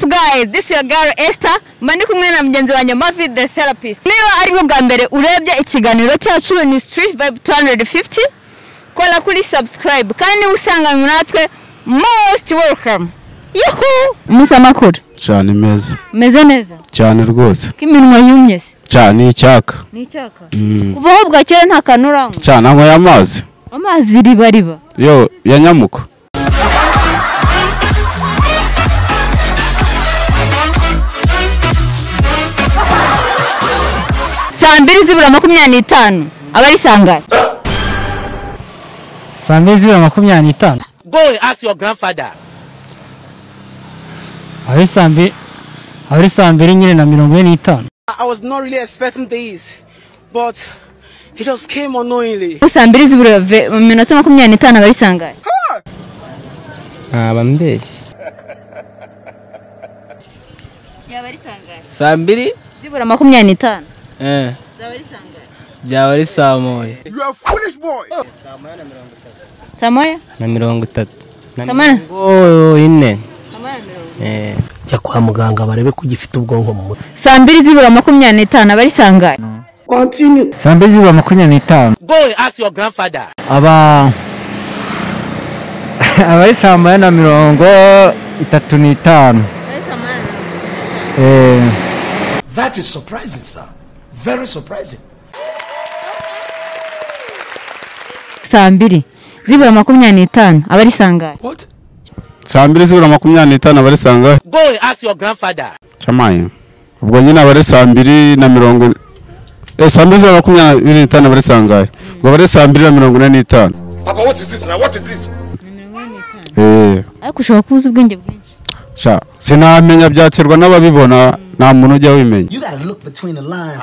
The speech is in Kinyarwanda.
guys this your girl Esther mba ndi kumwe na mugenzi wanjye Mavi the therapist niba ari bwo bwa mbere urebye ikiganiro cyacu ni Street Vibe 250 kora kuri subscribe kandi niba usanganywe natwe most welcome yuhu musa makuru cyane meza meze neza cyane rwose ko iminwa yumye se cyane icyaka ni icyaka kuva aho bwakera nta kantu urangwa cyane anywa amazi amazi riba riba yo ya nyamuka saa mbiri zibura makumyabiri n'itanu aba ari sangari saa mbiri zibura makumyabiri n'itanu Go and ask your grandfather. abari saa mbiri abari saa mbiri nyine na mirongo ine n'itanu I I was not really expecting this, but it just came unknowingly. saa mbiri zibura ve- minota makumyabiri n'itanu aba ari sangari ntaba mbeshye yaba ari sangari saa mbiri zibura makumyabiri n'itanu eh zaba ari sangari byaba ari saa moya saa moya na mirongo itatu na saa moya mirongo ine eh Jya kwa muganga barebe ko ugifite ubwonko mu mutwe. saa mbiri zibura makumyabiri n'itanu aba ari sangari saa mbiri zibura makumyabiri n'itanu Go and ask your grandfather. aba abari saa moya na mirongo itatu n'itanu eee That is surprising, sir. Very surprising. saa mbiri zibura makumyabiri n'itanu aba ari sangari What? saa mbiri zibura makumyabiri n'itanu abari sangahe Go and ask your grandfather. cyamaye ubwo nyine abari saa mbiri na mirongo eh, saa mbiri zibura makumyabiri n'itanu abari sangahe ubwo abari saa mbiri na mirongo ine n'itanu Papa, what is this now? What is this? eh ariko ushobora kuba uzi ubwenge bwinshi sha sinamenya byaterwa n'ababibona nta muntu ujya wimenya You gotta look between the lines.